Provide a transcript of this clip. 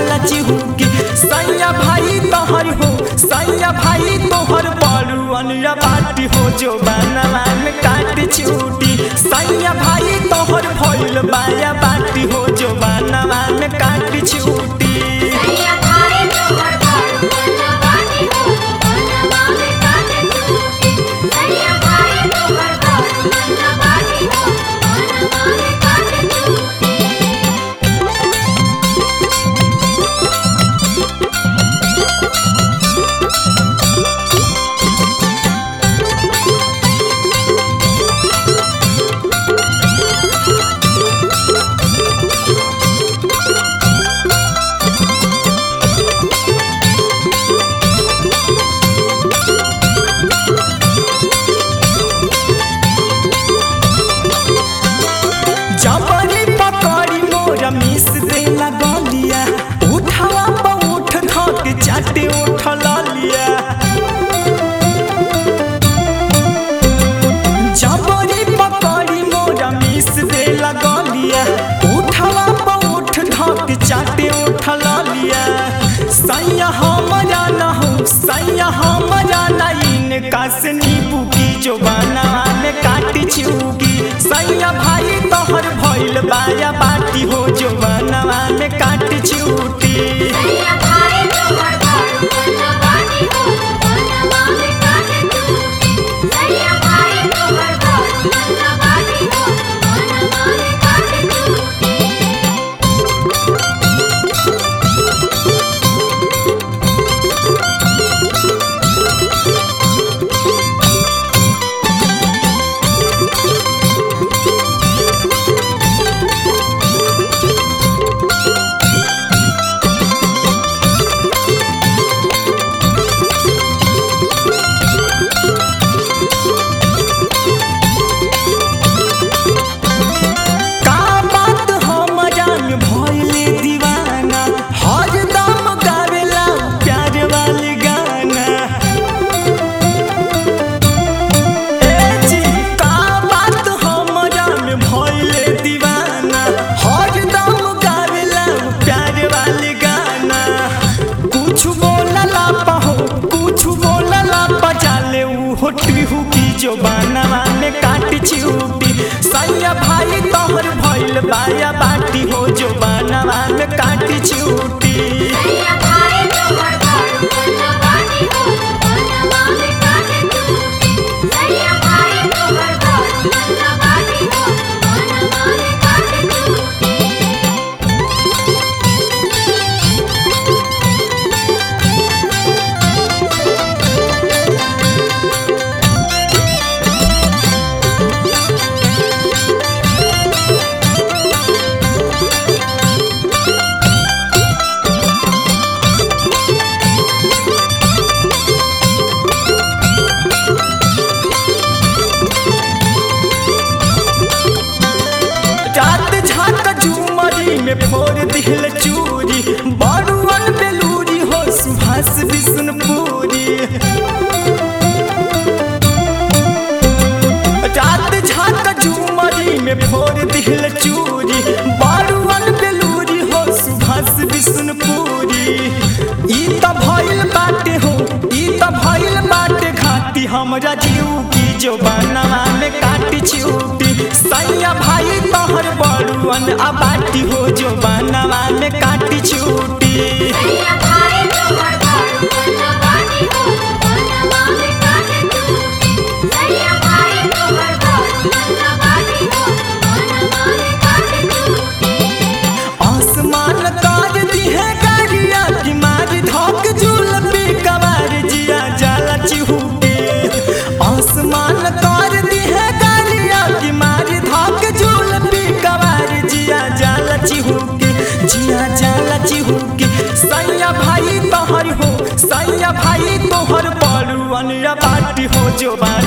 जाला चिहुकी सैया भाई तोहर हो सैया भाई तोहर बड़ुअन या बाटी हो जो बनवा में काट छूटी सैया भाई तोहर भइल बाया बाटी हो जो बनवा में काट छूटी सैया भाई तोहर बड़ बना बाटी हो बनवा में काटे टूटी सैया भाई तोहर बड़ बना बाटी हो बनवा में काटे टूटी जबरी पकड़ी मोर मिस दे लगलिया उठावा पर उठ धक चाटे उठ लिया जबरी पकड़ी मोर मिस दे लगलिया उठावा पर उठ धक चाटे उठ लिया सैया हमरा न हो सैया हमरा न इनका से नींबू की जो बनवा में काटी छूकी सैया भाई तोहर भइल बाया बाटी हो जो बनवा में काटी छूटी सैया भाई तोहर बड़ बना बाटी हो बनवा में काटे टूटी सैया भाई तोहर बड़ बना बाटी हो बनवा में काटे टूटी का बात हमरा में भइले दीवाना हरदम गावेला प्यार वाले गाना ए जी का बात हमरा में भइले दीवाना हरदम गावेला प्यार वाले गाना कुछ बोलला पहो कुछ बोलला बजाले उ होटी हुकी जो बनवा में काट छूटी सैया भाई तोहर भइल बाया बाटी हो जो बनवा में काट छूटी सैया भाई तोहर बड़ बना बाटी हो बनवा में काटे टूटी सैया भाई तोहर बड़ बना बाटी हो बनवा में काटे टूटी रात झाक झूमरी में फोड़ दिल चूरी बड़ुअन बेलूरी हो सुभाष विष्णुपुरी रात झाक झूमरी में फोड़ दिल चूरी बड़ुअन बेलूरी हो सुभाष विष्णुपुरी ई त भइल बाटे हो ई त भइल बाटे घाटी हमरा जीव की जो बनवा में काटी छूटी सैया भाई तोहर बड़ुअन आ बाटी हो जो बनवा में काटी छूटी सैया भाई तोहर बड़ बना बाटी हो बनवा में काटे टूटी सैया भाई तोहर बड़ बना बाटी हो बनवा में काटे टूटी आसमान ताज दिहे गाड़िया की मार धोक जुलपी कवार जिया जाला चिहुके आसमान ताज दिहे गाड़िया की मार धोक जुलपी कवार जिया जाला चिहुके जिया जाला चिहुके सैया भाई तोहर हो सैया भाई तोहर बड़ुअन या बाटी हो जो बा